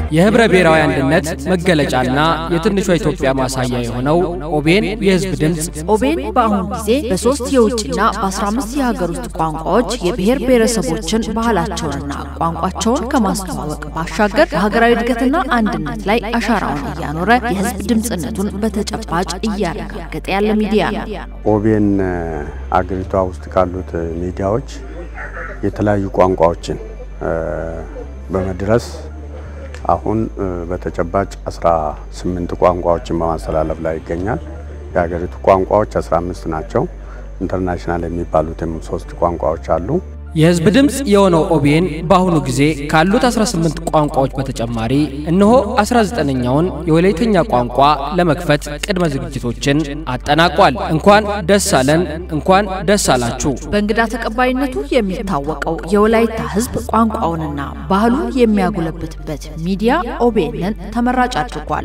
የህብረ ብሔራዊ አንድነት መገለጫና የትንሿ ኢትዮጵያ ማሳያ የሆነው ኦቤን የህዝብ ድምፅ ኦቤን በአሁኑ ጊዜ በሶስት የውጭና በ15 የሀገር ውስጥ ቋንቋዎች የብሔር ብሔረሰቦችን ባህላቸውንና ቋንቋቸውን ከማስተዋወቅ ባሻገር በሀገራዊ እድገትና አንድነት ላይ አሻራውን እያኖረ የህዝብ ድምፅነቱን በተጨባጭ እያረጋገጠ ያለ ሚዲያ ነው። ኦቤን አገሪቷ ውስጥ ካሉት ሚዲያዎች የተለያዩ ቋንቋዎችን በመድረስ አሁን በተጨባጭ 18 ቋንቋዎችን በማስተላለፍ ላይ ይገኛል። የሀገሪቱ ቋንቋዎች 15 ናቸው። ኢንተርናሽናል የሚባሉትም ሶስት ቋንቋዎች አሉ። የህዝብ ድምፅ የሆነው ኦቤን በአሁኑ ጊዜ ካሉት 18 ቋንቋዎች በተጨማሪ እነሆ 19ኛውን የወላይተኛ ቋንቋ ለመክፈት ቅድመ ዝግጅቶችን አጠናቋል። እንኳን ደስ አለን፣ እንኳን ደስ አላችሁ። በእንግዳ ተቀባይነቱ የሚታወቀው የወላይታ ህዝብ ቋንቋውንና ባህሉን የሚያጎለብትበት ሚዲያ ኦቤንን ተመራጭ አድርጓል።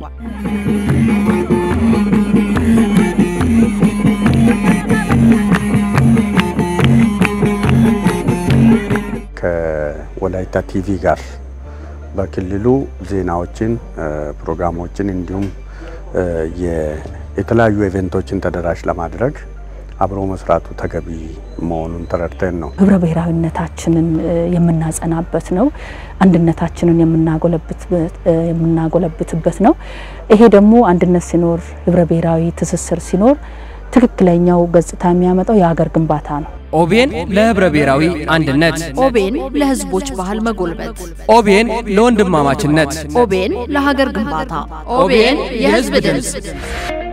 ከወላይታ ቲቪ ጋር በክልሉ ዜናዎችን፣ ፕሮግራሞችን እንዲሁም የተለያዩ ኢቨንቶችን ተደራሽ ለማድረግ አብሮ መስራቱ ተገቢ መሆኑን ተረድተን ነው። ህብረ ብሔራዊነታችንን የምናጸናበት ነው። አንድነታችንን የምናጎለብትበት ነው። ይሄ ደግሞ አንድነት ሲኖር፣ ህብረ ብሔራዊ ትስስር ሲኖር ትክክለኛው ገጽታ የሚያመጣው የሀገር ግንባታ ነው። ኦቤን ለህብረ ብሔራዊ አንድነት፣ ኦቤን ለህዝቦች ባህል መጎልበት፣ ኦቤን ለወንድማማችነት፣ ኦቤን ለሀገር ግንባታ፣ ኦቤን የህዝብ ድምፅ